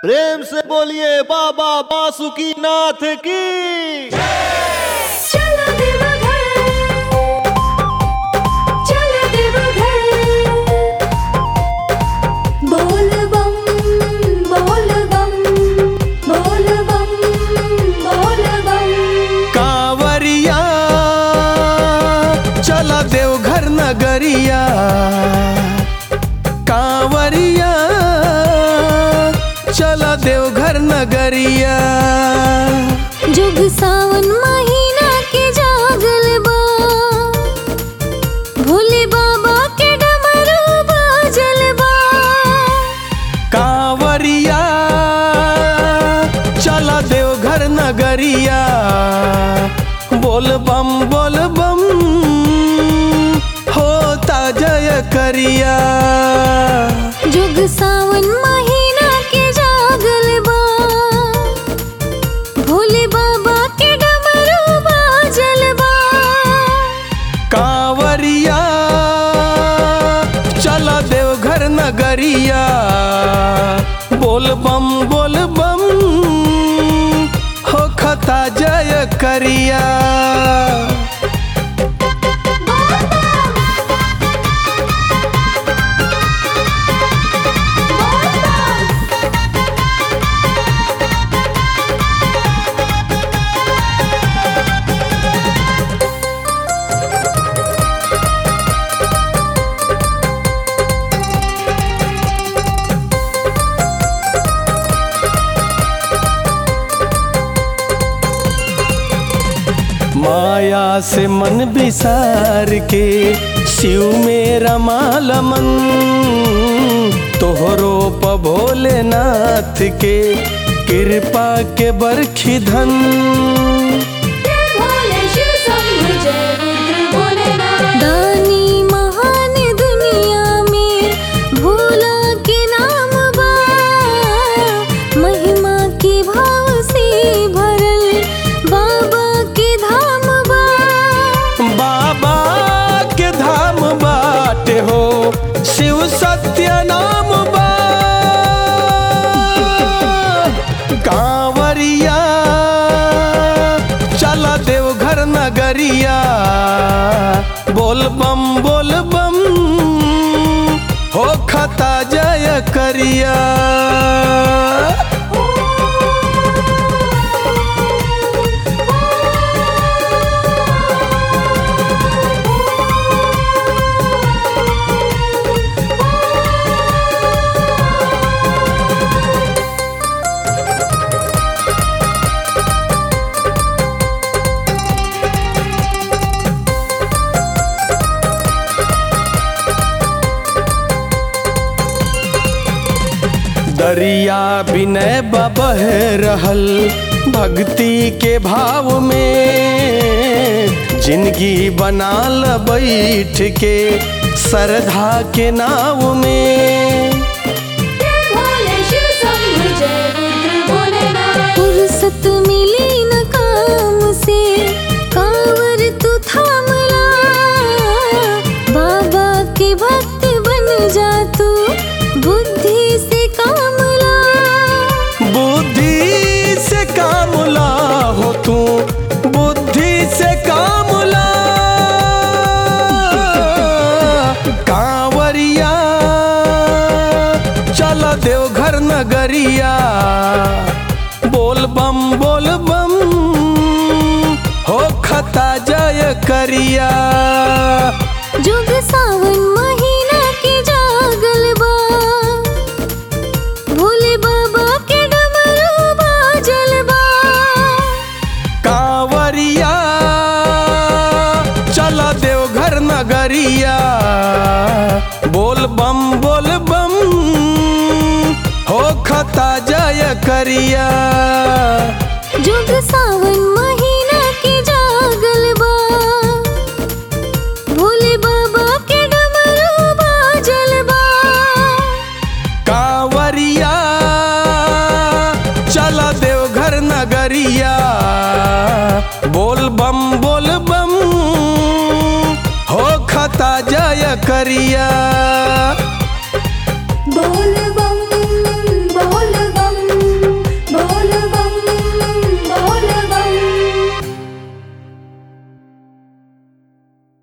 प्रेम से बोलिए बाबा बासुकी नाथ की चलो देवघर चलो देवघर बोल बम बोल बम बोल बम बोल बम कांवरिया चला देवघर नगरिया कांवरिया चला देवघर नगरिया जुग सावन महीना के जागल बा भोले बाबा के डमरू बाजल बा कांवरिया चला देवघर नगरिया बोल बम बोल बम होता जय करिया जुग सावन महीना के जागल बा भोले बाबा के डमरू बाजल बा कांवरिया चला देवघर नगरिया बोल बम बोल बम हो खता जय करिया माया से मन बिसार के शिव में रमाल मन तोहरो प भोलेनाथ के कृपा के बरखी धन दानी महान दुनिया में भोला के नाम बा महिमा के भाव से भरल बाबा के धाम बा बाबा के धाम बाटे हो शिव सत्य नाम बा कांवरिया चला देवघर नगरिया बोल बम बोल बम हो खता जय करिया दरिया विनय बह रहल भक्ति के भाव में जिंदगी बनाल बैठ के श्रद्धा के नाव में फुर्सत मिली न काम से कांवर तू थामला बाबा के भक्त बन जा तू बुद्धि से कामला बुद्धि से कामुला हो तू बुद्धि से कामुला कांवरिया चल देवघर नगरिया बोल बम बोल बम हो खता जय करिया जुग सावन महीना के जागल बा भोले बाबा के डमरू बाजल बा कांवरिया चल देवघर नगरिया बोल बम बोल बम हो खता जय करिया जुग सावन महीना के जागल बा भोले बाबा के डमरू बाजल बा कांवरिया चल देवघर नगरिया बोल बम बोल बम हो खता जय करिया